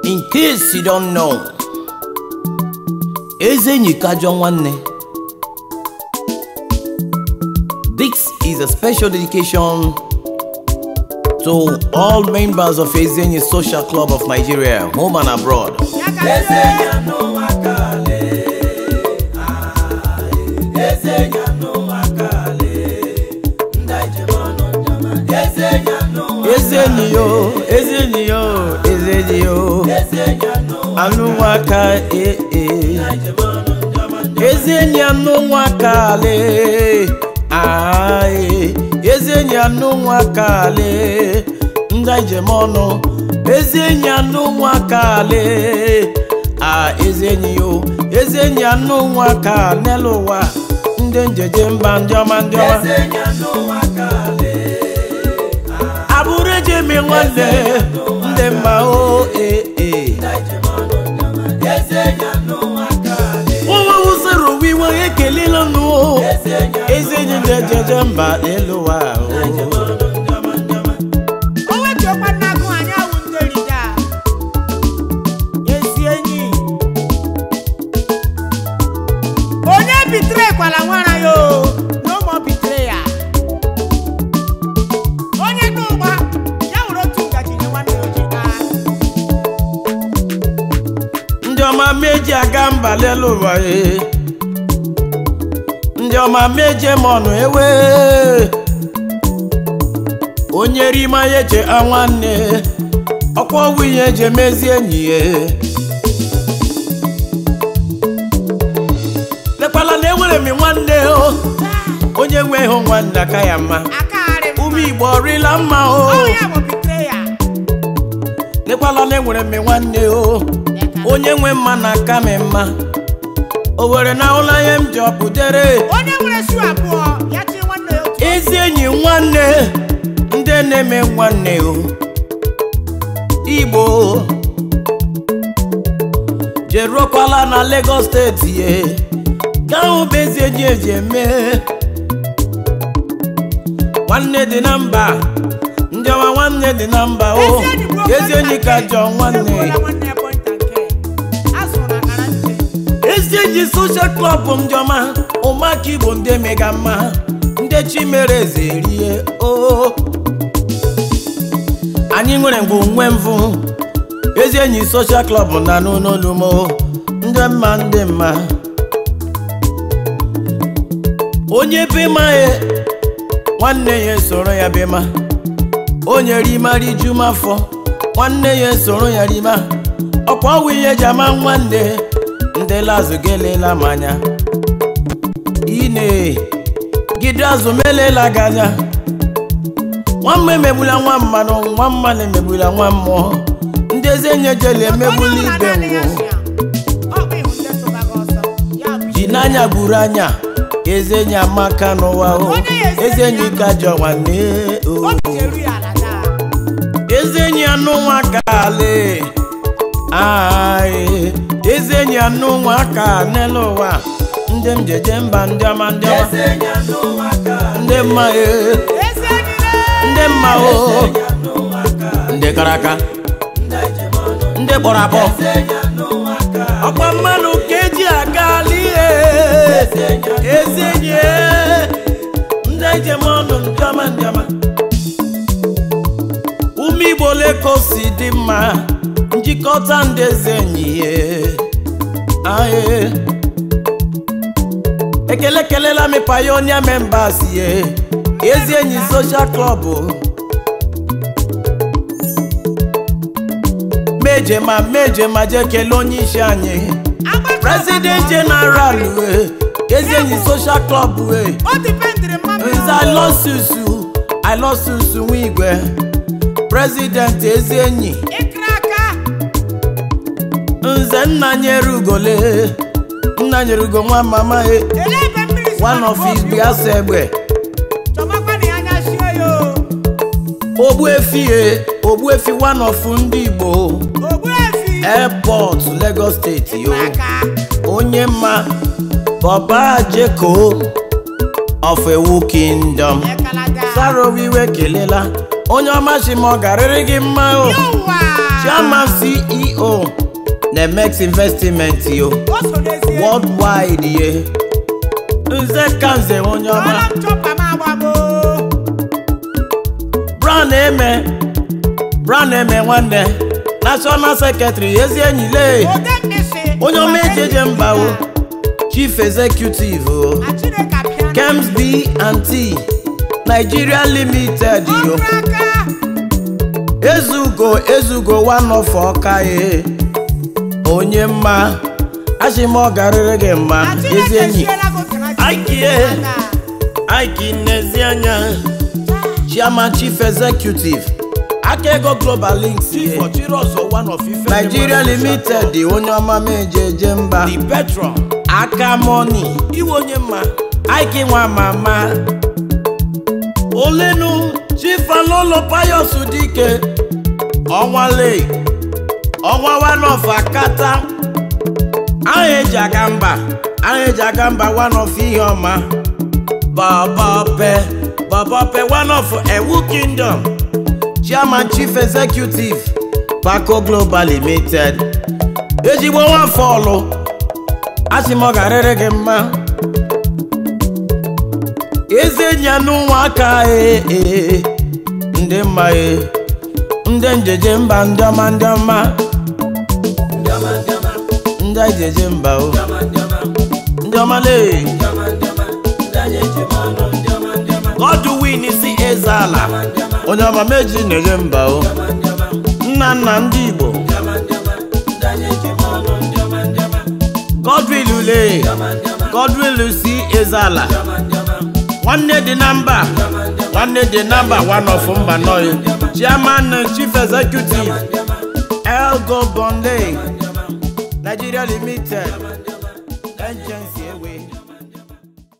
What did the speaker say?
In case you don't know, Ezenyi Kajọ Nwanne. This is a special dedication to all members of Ezenyi Social Club of Nigeria, home and abroad. Ezenyi yo, Ezenyi yo, Ezenyi yo, anụ nwaka ee ee. Ezenyi anụ nwaka le, ae, Ezenyi anụ nwaka le, ndị njem ọnụ, Ezenyi anụ nwaka le, a Ezenyi yo, Ezenyi anụ nwaka n'elu ụwa, ndị njeje mba ndị ọma ndị ọma. abụrụ eji eme nwanne ndị mma o ee ee nwa wụsịrị ụwa iwe ekelela nụ o ezi enyi ndị ejeje mba n'elu ụwa o o wetuokwa nnagụ anyị awụ ndị rida ezi enyi onye bitere kwala nwara ya o na ụmụ bitere ya onye n'ụgba ya were otu ngaji nye nwanne ya oji taa ndị ọma meji aga mba n'elu ụwa ee ndị ọma meje m ọnụ ewe onye rima ya eche a nwanne ọkwa ọgwụ ihe eji emezi enyi ya lekwala na enwere m nwanne o onye nwe ịhụ nwanne aka ya mma akagharị m ụmụ igbo ọrịla mma o ọ ya bụ bitere ya lekwala na enwere m nwanne o onye nwe mma na aka m mma o were na ụlọ ihe m ji ọpụdere onye nwere shu abụọ ya chiri nwanne ya otu ezi enyi nwanne ndị na-eme nwanne o igbo jeruokwala na Lagos steeti ye ka ahụ bụ ezi enyi eji eme nwanne dị na mba ndị ọma nwanne dị na mba o ezi enyi ka jọ nwanne nwanne ya pọnta nke a zụrụ na akara nche ezi enyi social club njọma ụmụaka igbo ndị mega mma ndị chi mere eze rie o anyị nwere mgbe nwe mvụ ezi enyi social club na n'ụlọolumo ndị mma ndị mma onye bemaye nwanne ya soro ya bema onye rima riju m afọ nwanne ya soro ya rima ọkwa ọwụ ihe ji ama nwanne ndị lazụ gelela m anya ine gide azụ melela gị anya nwamma emegbula nwa mmanụ nwa mmanụ emegbula nwa mmụọ ndị eze enye jele emegbula ibe nwụ ji n'anya gburu anya eze enyi amaka n'ụwa o eze enyi ka jọ nwanne o eze enyi anụ nwa ka ale ae eze enyi anụ nwa ka n'elu ụwa ndị m jeje mba ndị ọma ndị ọma ndị mma e ndị mma o ndị kara aka ndị kpọrọ akpọ ọkwa mmanụ ka eji aga ihe ezi enyi e, ndị njem ọnụ ndị ọma ndị ọma ụmụ igbo ole ka o si dị mma njikọta ndị eze enyi ye aye ekele kelela mi pioneer members ye ezi enyi social club meje ma meje ma je kelee onye isi anyị president general we ezi enyi social club we o dipendịrị mmadụ nze alọsusu alọsusu nwa igwe president ezi enyi ịkra aka nze nna nyere ugole nna nyere ugo nwa mama e ele ebe mmiri si one of his biasa egbe chọmakwana ya anya shie ya o ogbuefi e ogbuefi one of ndị igbo ogbuefi airport lagos steeti yo aka onye mma bọba jeko of ewu kingdom ekalaga sarowiwe kelela onye ọma si ma ọ garịrị gị mma o Yọwa. chairman ceo na mex investment yo O so n'ezie. worldwide ye nze ka nze onye ọma Ọla m chọpa m agbagbo. brown eme brown eme nwanne national secretary ezi enyi lee Ode mmisi. onye ọma ejeje mba o chief executive o Na Chineke apịa. kems b and t nigeria limited yo Ọrụ aka. ezugo ezugo one of ọka ye onye mma achị m ọ garịrị gị mma Na ezi Chineke enyi siela gị oke na Chineke Aikie. aka. aiki n'ezi anya chairman chief executive aka ego global links ye nigeria limited onye ọma m ejeje mba the patron aka moni iwe onye mma aiki nwa mama olenu chief alolo payos dike ọnwa lei ọnwa one of akata aha eji aga mba aha eji aga mba one of ihe ọma babape babape one of ewu kingdom chairman chief executive paco global limited ezigbo nwafọ ọlụ asị m ọ garịrị gị mma eze nyanụ ụmụaka ee ee ndị mma ee ndị njeje mba ndị ọma ndị ọma ndị ejeje mba o ndị ọma lee Godwin si eze ala onye ọma meji na-enye mba o nna nna ndị Igbo Godwin ule Godwin si eze ala nwanne dị na mba nwanne dị na mba one of mba nọị chairman and chief executive elgo bonley nigeria limited agency ewe